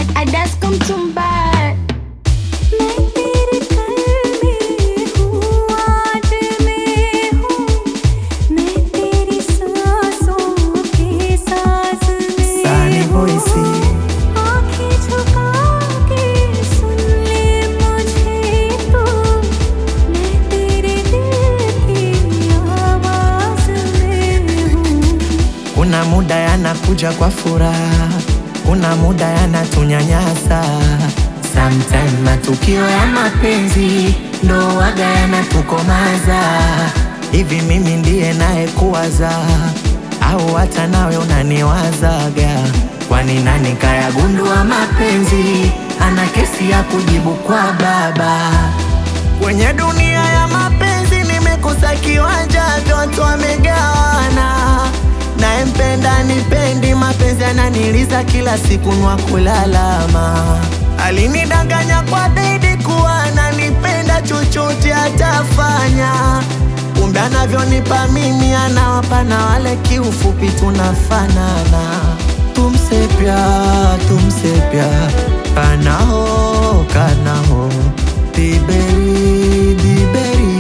अडस कम तुम बार मैं तेरे कर में हूँ आज मैं हूँ मैं तेरी सांसों के साज में Sunny हूँ। voice. आँखें झुका के सुन ले मुझे तो मैं तेरे दिल की आवाज में हूँ Kuna muda yanakuja kwa furaha, kuna muda yanatunyanyasa. Sometime matukio ya mapenzi ndo waga yanatukomaza. Hivi mimi ndiye naye kuwaza au hata nawe unaniwazaga? Kwani nani kayagundua mapenzi ana kesi ya kujibu kwa baba? Kwenye dunia ya mapenzi nimekosa kiwanja, vyote wamegawana. Nayempenda nipendi, mapenzi yananiliza kila siku nwa kulalama. Alinidanganya kwa bedi kuwa ananipenda, chochote atafanya. Kumbe anavyonipa mimi anawapa na wale, kiufupi tunafanana. Tumse pyar, tumse pyar, kana ho, kana ho Diberi, diberi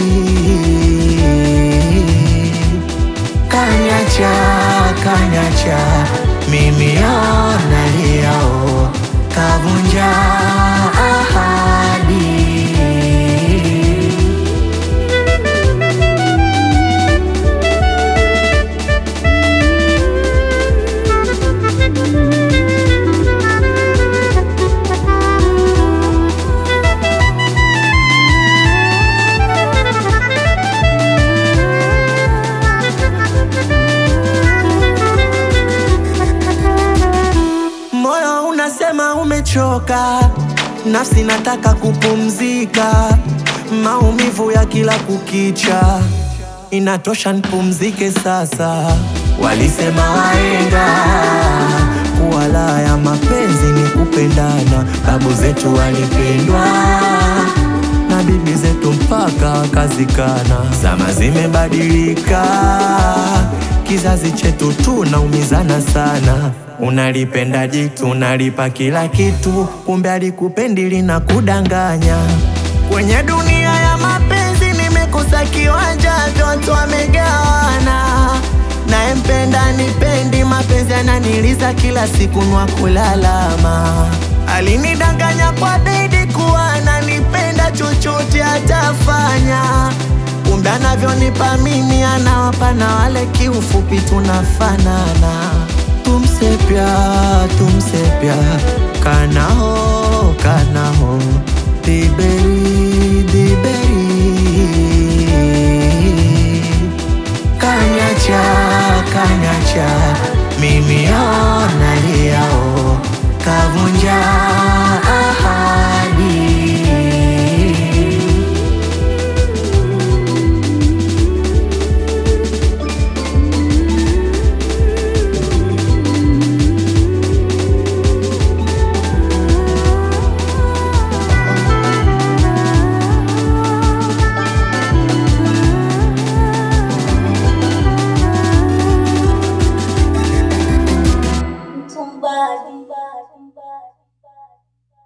Kanyacha, kanyacha Mimi ona liao Kavunja ahadi Moyo unasema umechoka, nafsi nataka kupumzika. Maumivu ya kila kukicha, inatosha nipumzike sasa. Walisema wahenga kuwa raha ya mapenzi ni kupendana. Babu zetu walipendwa na bibi zetu mpaka wakazikana. Zama zimebadilika, kizazi chetu tunaumizana sana. Unalipenda jitu, unalipa kila kitu, kumbe alikupendi lina kudanganya. Kwenye dunia ya mapenzi nimekosa kiwanja, vyote wamegawana. Nayempenda nipendi, mapenzi yananiliza kila siku nwa kulalama. Alinidanganya kwa bedi kuwa ananipenda, chochote atafanya. Kumbe anavyonipa mimi anawapa na wale, kiufupi tunafanana. Tumse pyar, tumse pyar, kana ho, kana ho Diberi,